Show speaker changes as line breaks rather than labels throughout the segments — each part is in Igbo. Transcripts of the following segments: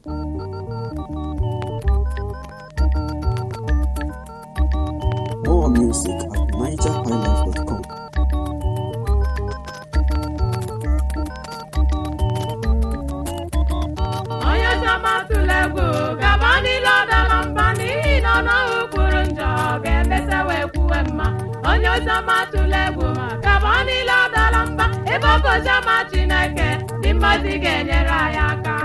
More music at nigerhighlife.com.
onye ọzọma tụla egwu gaba niile ọ dara mba n'ihi na ọnụahụ kwuru njọ ga-emesa wee kwuwe mma onye ọzọma tụla egwu gaba niile ọ dara mba ebe ọ bụ oziọma chineke dị mmazi ga-enyere anyị aka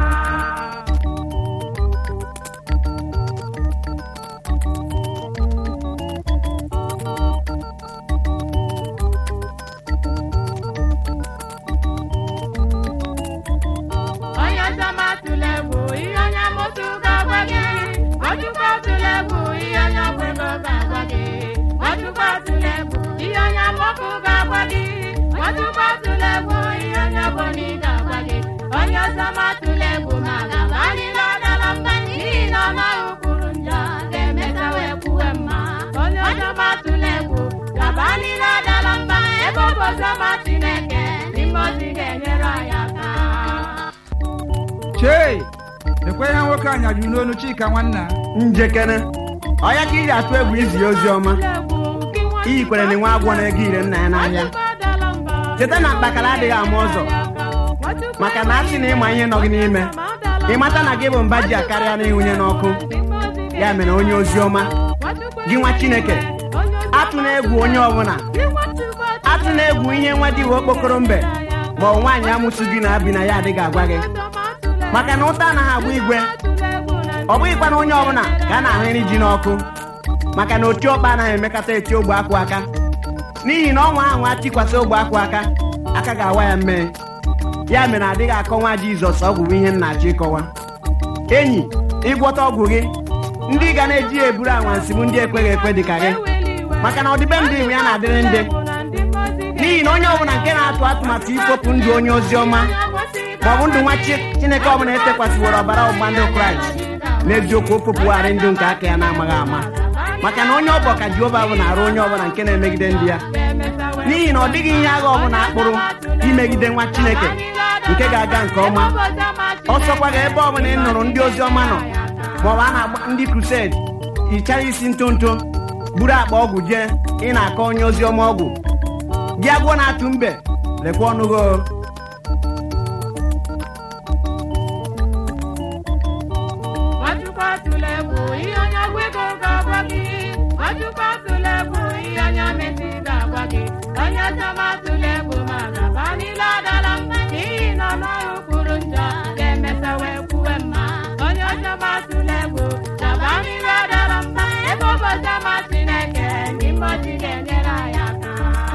onye ọzọma tụla egwu ihe onye amụsụ ga-agwa gị ọchụkwa tụla egwu ihe onye ọgwụ ego ga-agwa gị ọchụkwa tụla egwu ihe onye amụọkụ ga-agwa gị ọchụkwa tụla egwu ihe onye ọgbọnị ga-agwa gị onye ọzọma tụla egwu ma gaba niile ọdala mba n'ihi na ọnụahụ kwuru njọ ga-emeta wee kwuwe mma onye ọzọma tụla egwu gaba niile ọdala mba ebe ọ bụ ọzọma chineke n'ime ozi ga-enyere anyị aka
chei ekwe ihe nwoke anyajuru n'olu chika nwanna
njekere ọya ka iji atụ egwu izi ya ozi ọma iyi kwere na nwe agwọ na-ego ire nna ya n'ahịa cheta na mkpakara adịghị ama ụzọ maka na asị na ịma ihe nọ gị n'ime ịmata na gị bụ mba ji akarịa n'ịhụnye n'ọkụ ya mere onye ozi ọma gị nwa chineke atụ na egwu onye ọbụla atụ na egwu ihe nwa dị okpokoro mbe ma ọ nwaanyị amụsụ gị na-abi na ya adịghị agwa gị maka na ụta anaghị agba igwe ọ bụghịkwa na onye ọbụla ka a na-ahụ iri ji n'ọkụ maka na oti ọkpa anaghị emekọta eti ogbe akwụ aka n'ihi na ọnwa ahụ atikwasị ogbe akwụ aka aka ga-awa ya mmee ya mere adịghị akọwa jizọs ọgwụ bụ ihe m na-achọ ịkọwa enyi ịgwọta ọgwụ gị ndị ga na-eji ya eburu anwansị bụ ndị ekweghị ekwe dị ka gị maka na ọdịbendị iwu ya na-adịrị ndị n'ihi na onye ọbụla nke na-atụ atụmatụ ikpopụ ndụ onye ozi ọma ma ọ bụ ndụ nwa Chi- chineke ọbụla etekwasịworo ọbara ọgbụgba ndụ kraịst n'eziokwu o popụgharị ndụ nke aka ya na-amaghị ama maka na onye ọbọ ka jehova bụ na-arụ onye ọbụla nke na-emegide ndị ya n'ihi na ọ dịghị ihe agha ọbụla akpụrụ imegide nwa chineke nke ga-aga nke ọma ọsọkwa ga ebe ọbụla ị nụrụ ndị ozi ọma nọ maọbụ a na-agba ndị krused hichara isi ntonto buru akpa ọgwụ jee ị na-akọ onye ozi ọma ọgwụ gị agwọ na-atụ mbe lekwa ọnụ gị o.
Nwachukwu atụla egwu ihe onye ọgwụ ego ga-agwa gị Nwachukwu atụla egwu ihe onye amịsị ga-agwa gị onye ọzọma atụla egwu ma gaba niile adala mba n'ihi na ọnụahụ kwuru njọ ga-emesa wee kwuwe mma onye ọzọma atụla egwu gaba niile adala mba ebe ọ bụ ọzọma Chineke n'ime ozi ga-enyere anyị aka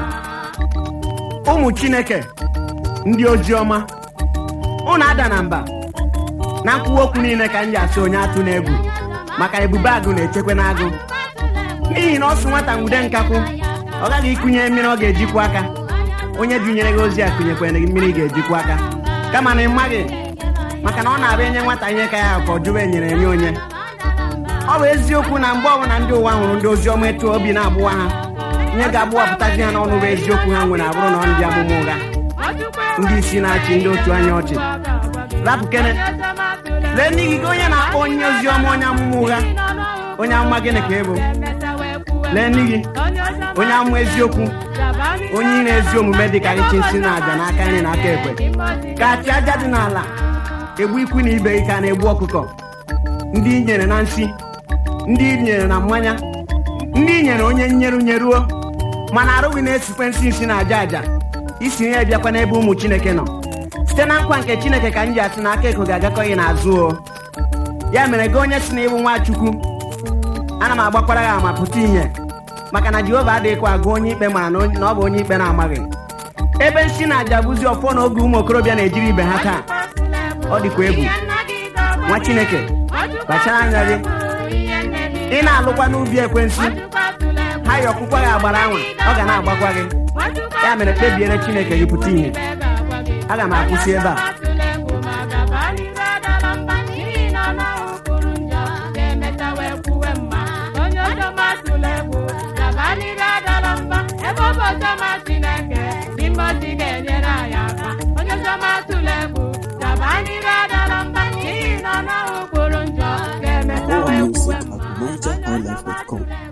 ụmụ chineke ndị ozi ọma unu ada na mba na nkwuwa okwu niile ka m ji asị onye atụ na-egwu maka ebube agụ na-echekwa n'agụ n'ihi na ọ sụ nwata nwude nkakwụ ọ gaghị ịkụnye mmiri ọ ga-ejikwa aka onye dunyere gị ozi a kụnyekwere gị mmiri ị ga-ejikwa aka kama na ị maghị maka na ọ na-abịa enye nwata ihe ka ya ka ọ jụwa enyere enye onye ọ bụ eziokwu na mgbe ọbụla ndị ụwa hụrụ ndị ozi ọma etu obi na-agbụwa ha ihe ga-agbụwapụtazi ha n'ọnụ bụ eziokwu ha nwere abụrụ na ọ ndị amụma ụgha ndị isi na-achị ndị otu anya ọchị rapụ kene lee n'ihi gị onye na-akpọ onye ozi ọma onye amụma ụgha onye amụma gịnị ka ị bụ lee n'ihi onye amụma eziokwu onye ire ezi omume dị ka ịchị nsị na aja n'aka nri na aka ekwe ka achị aja dị n'ala egbu ikwu na ibe gị ka na-egbu ọkụkọ ndị i nyere na nsị ndị i nyere na mmanya ndị i nyere onye nyeru nyeruo mana arụghị na-esikwe nsị nsị na aja aja isi ya bịakwa n'ebe ụmụ chineke nọ site na nkwa nke chineke ka m ji asị na aka eko ga-agakọ gị n'azụ o ya mere gị onye si na ịbụ nwa chukwu ana m agbakwara ya ama pụta ihe maka na jehova adịghịkwa agụ onye ikpe mara na onye- na ọ bụ onye ikpe na-amaghị ebe nsị na aja bụzi ọfọ na oge ụmụ okorobịa na-ejiri ibe ha taa ọ dịkwa egwu nwa chineke kpachara anya gị ị na-alụkwa n'ubi ekwensu ha yi ọkpụkwa gị agbara anwa ọ ga na-agbakwa gị ya mere kpebiere chineke gị pụta ihe aga m akwụsị ebe a
ebe ọ bụ ọzọma Chineke n'ime ozi ga-enyere anyị aka onye ọzọma tụrụ egwu gaba n'iru adala mba n'ihi na ọ naghị
nigerhighlife.com.